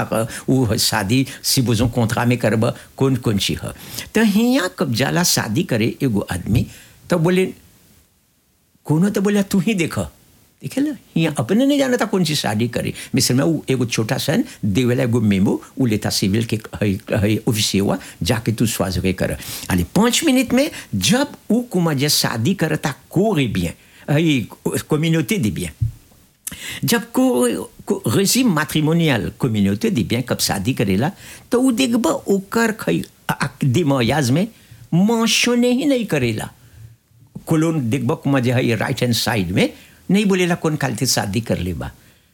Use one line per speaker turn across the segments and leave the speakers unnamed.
ह उ शादी si बोझो कॉन्ट्रा में करब कौन कौन ची ह तो हिया कब जाला शादी करे एगो आदमी तो बोले कोनो तो बोला तू ही देख देखे ना यहाँ अपने नहीं जाना था कौन सी शादी करे मिसल में वो एगो छोटा सन देवेला एगो मेमो वो लेता सिविल के ऑफिस हुआ जाके तू स्वाज के कर अरे पाँच मिनट में जब वो कुमा जे शादी करता को bien कम्युनिटी दे bien जब को, को रेजिम मैट्रिमोनियल कम्युनिटी दे bien कब शादी करेला तो वो देखब ओकर खई दिमायाज में मेंशने ही नहीं करेला कोलोन देखब कुमा जे है राइट हैंड साइड में नहीं बोलेला कौन काल से शादी कर ले बा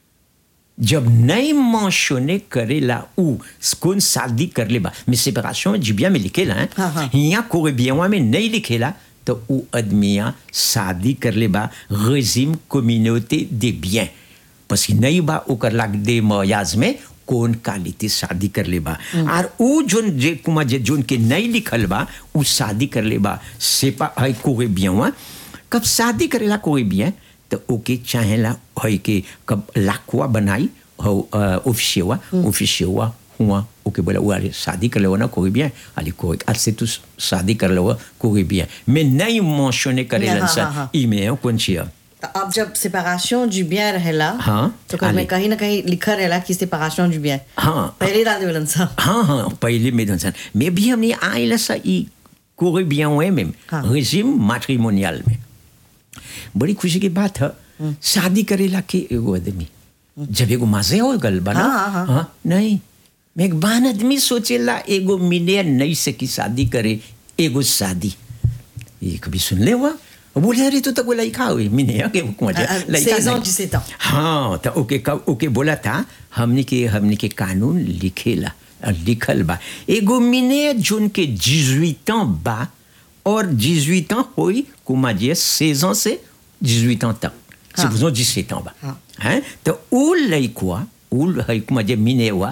जब नहीं मेंशने करेला उ कौन शादी कर ले बा में सेपरेशन जिबिया में लिखेला है
हाँ, हाँ।
यहाँ कोई बियावा में नहीं लिखेला तो उ आदमिया शादी कर ले बा रेजिम कम्युनिटी दे बियन parce que नहीं बा ओकर लाग दे मयाज में कौन कालिते शादी कर ले बा और उ जोन जे कुमा जे जोन के नहीं लिखल बा उ शादी कर ले बा सेपा है कोई बियावा कब शादी करेला कोई बियन तो ओके चाहेला है कि कब लाखवा बनाई हो ऑफिसियवा ऑफिसियवा हुआ ओके बोला वो अरे शादी कर लो ना कोई भी है अरे कोई आज से तू शादी कर लो कोई भी है मैं नहीं मेंशने करे
हाँ,
लनसा
हाँ, हाँ।
ईमेल कौन सी है
तो अब जब séparation du bien रहेला
हाँ,
तो कहीं
आले।
कहीं ना कहीं लिखा रहेला कि séparation du bien
हाँ।
पहले डाल देवलन सा
हाँ हाँ पहले में दंसन मैं भी हमने आइला सा ई कोई भी हुए में
हाँ।
रेजिम मैट्रिमोनियल में बड़ी खुशी की बात है शादी करेला के एगो आदमी जब एगो मजे हो गल बना
हाँ, हाँ, हाँ।
नहीं मैं एक बान आदमी सोचेला एगो मिले नहीं से की शादी करे एगो शादी ये कभी सुन ले हुआ बोले अरे तू तो कोई लड़का हुई मिने के मजा
अ, अ, 16 ans, 17 ans।
हाँ तो ओके कब ओके बोला था हमने के हमने के कानून लिखेला अ, लिखल बा एगो मिने जोन के 18 ans बा और 18 ans होई कुमा जे 16 ans से 18 ans तक
हाँ।
c'est besoin 17 ans बा
हाँ।
हैं तो उ लइकवा उ लइकवा जे मिने हुआ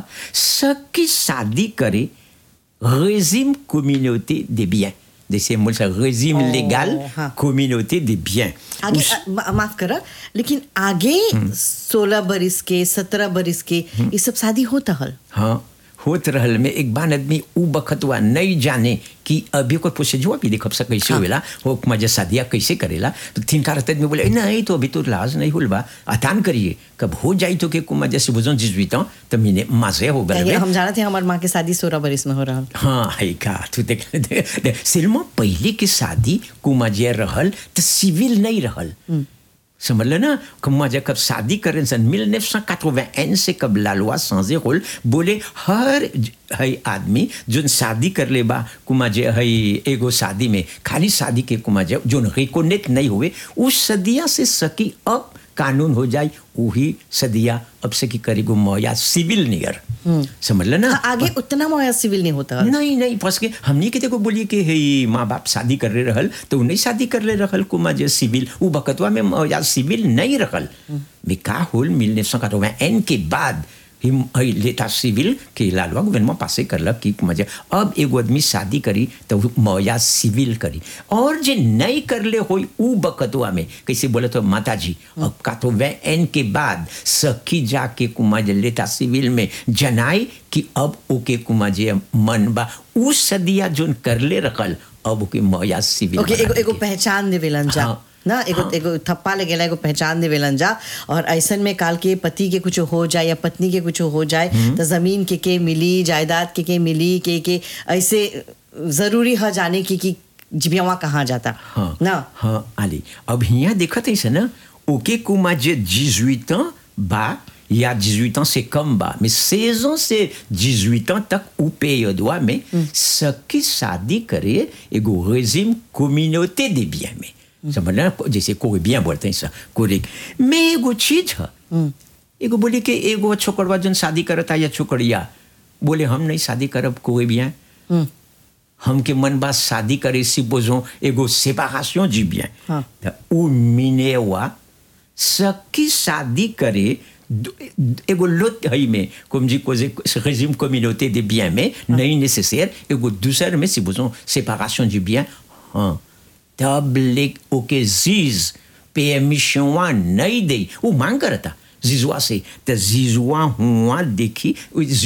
सकी शादी करे régime communauté des biens जैसे मुझे régime
Oh,
légal
हाँ।
communauté des biens
आगे
उस-
अ, मा- माफ करा लेकिन आगे सोलह बरिस के सत्रह बरिस के ये सब शादी होता हल
हाँ होत रहल में एक बार आदमी उ बखतवा नहीं जाने कि अभी कोई पूछे जो अभी देखब सा कैसे
हाँ।
होएला हो मजा शादिया कैसे करेला तो तीन कार आदमी बोले नहीं तो अभी तो लाज नहीं हुल बा अतान करिए कब हो जाई तो के कुमा जैसे बुझो जिजवीता तो मीने मजे हो गए
हम जानते हैं हमारे माँ की शादी सोलह बरिस में हो रहा
हाँ है का तू देख देख- देख सिल्मा पहले की शादी कुमाजिया रहल तो सिविल नहीं रहल समझ ले ना कुमाजिया कब शादी करें सन मिल ने से कब लालवा सांजे होल बोले हर ज- है आदमी जोन शादी कर ले बा कुमाजिया है एगो शादी में खाली शादी के कुमाजिया जोन रिकोनेट नहीं हुए उस सदिया से सकी अब कानून हो जाए वही सदिया अब से की करेगो मौया सिविल नियर समझ ले ना
आगे उतना मोया सिविल नहीं होता हल
नहीं नहीं फंस के हमने के देखो बोलिए कि हे माँ बाप शादी कर रहे रहल तो नहीं शादी कर रहे रहल कुमा जे सिविल वो बकतवा में म- या सिविल नहीं रहल में का होल मिलने सौ एन के बाद हिम हई लेता सिविल के लालवा गवर्नमेंट पासे करलक कि मजा अब एगो आदमी शादी करी तो मौया सिविल करी और जे नहीं करले होई उ बकतवा में कैसे बोले तो माता जी अब का तो वे एन के बाद सखी जाके कुमा जे लेता सिविल में जनाई कि अब ओके कुमा जे मन बा उ सदिया जोन करले रखल अब ओके मौया सिविल
ओके एगो
बना
एगो
के।
पहचान देवेलन जा
हाँ।
ना एगो
हाँ।
एगो थप्पा लगेला एगो पहचान देवेलन जा और ऐसन में काल के पति के कुछ हो जाए या पत्नी के कुछ हो जाए तो जमीन के के मिली जायदाद के के मिली के के ऐसे जरूरी है जाने की कि जिबियावा कहाँ जाता
हाँ
ना
हाँ आली अब यहाँ देखत है ना ओके कुमा जे 18 ans बा या 18 ans से कम बा mais 16 ans से 18 ans तक उ période में सकी शादी करे एगो रेजिम कम्युनिटी दे बिया में समझ ना जैसे कोई बिया बोलते हैं सा कोई में एगो चीज है एगो बोले कि एगो छोकरवा जन शादी करता या छोकरिया बोले हम नहीं शादी करब कोई बिया हमके मन बा शादी करे सी बोझो एगो सेपारेशन जी bien
हाँ।
त उ मिनेवा सकी शादी करे दु- एगो लोट हई में comme जी cosy régime communauté des biens में नहीं nécessaire एगो दूसर में सी बोझो séparation du bien हाँ तब ले ओके जीज permission वा नहीं दे वो मांग करता जीजुआ से त जीजुआ हुआ देखी